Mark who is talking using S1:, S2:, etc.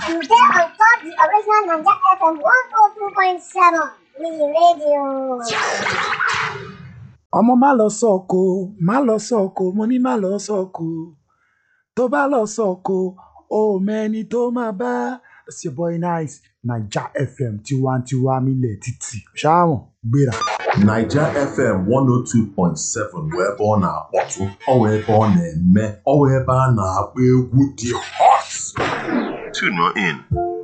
S1: And there on top the original Nanja FM 102.7 Lee Radio.
S2: ọmọ má lọ sọ̀kò má lọ sọ̀kò mo ní má lọ sọ̀kò tó bá lọ sọ̀kò ó mẹ́ni tó máa bá it's your boy nice naija fm tiwantiwa milẹ̀ títì ṣáàmù gbéra.
S3: Naija FM 102.7 bụ ebe ọ na-akpọtụ ọ wụ ebe ọ na-eme ọ wụ ebe a na-agba egwu dị hot. Tune in